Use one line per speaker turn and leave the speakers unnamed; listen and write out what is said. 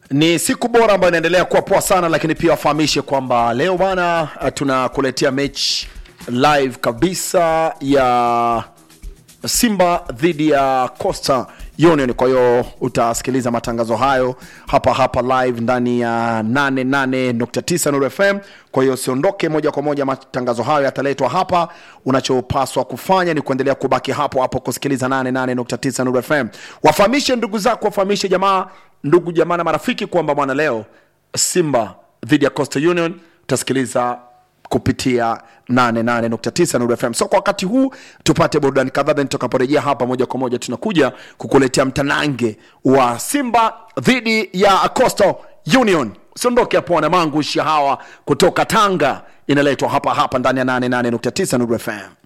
Ni siku bora ambayo inaendelea kuwa poa sana, lakini pia wafahamishe kwamba leo bana, uh, tunakuletea mechi live kabisa ya Simba dhidi ya Costa Union. Kwa hiyo utasikiliza matangazo hayo hapa hapa live ndani ya 88.9 Nuru FM. Kwa hiyo usiondoke moja kwa moja, matangazo hayo yataletwa hapa. Unachopaswa kufanya ni kuendelea kubaki hapo hapo kusikiliza 88.9 Nuru FM. Wafahamishe ndugu zako, wafahamishe jamaa, ndugu jamaa na marafiki kwamba bwana, leo Simba dhidi ya Coastal Union utasikiliza kupitia 88.9 Nuru FM. So kwa wakati huu tupate burudani kadhaa, then tutakaporejea hapa moja kwa moja tunakuja kukuletea mtanange wa Simba dhidi ya Coastal Union. Usiondoke hapo na mangu hawa kutoka Tanga, inaletwa hapa hapa ndani ya 88.9 Nuru FM.